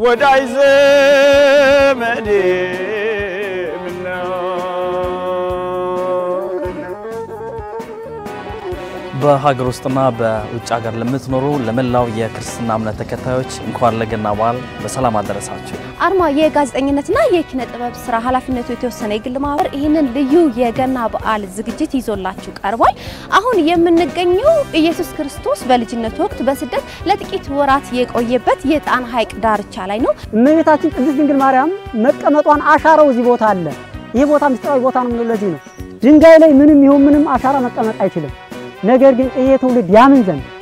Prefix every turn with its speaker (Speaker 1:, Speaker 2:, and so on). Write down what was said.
Speaker 1: ወዳጅ ዘመዴ ምነው
Speaker 2: በሀገር ውስጥና በውጭ ሀገር ለምትኖሩ ለመላው የክርስትና እምነት ተከታዮች እንኳን ለገና በዓል በሰላም አደረሳችሁ።
Speaker 3: አርማ የጋዜጠኝነትና የኪነ ጥበብ ስራ ኃላፊነቱ የተወሰነ የግል ማህበር ይህንን ልዩ የገና በዓል ዝግጅት ይዞላችሁ ቀርቧል። አሁን የምንገኘው ኢየሱስ ክርስቶስ በልጅነቱ ወቅት በስደት ለጥቂት ወራት የቆየበት የጣና ሐይቅ ዳርቻ ላይ ነው።
Speaker 4: እመቤታችን ቅድስት ድንግል ማርያም መቀመጧን አሻራው እዚህ ቦታ አለ። ይህ ቦታ ምስጢራዊ ቦታ ነው የምንለው ለዚህ ነው። ድንጋይ ላይ ምንም ይሁን ምንም አሻራ መቀመጥ አይችልም። ነገር ግን ይሄ ትውልድ ያምን ዘንድ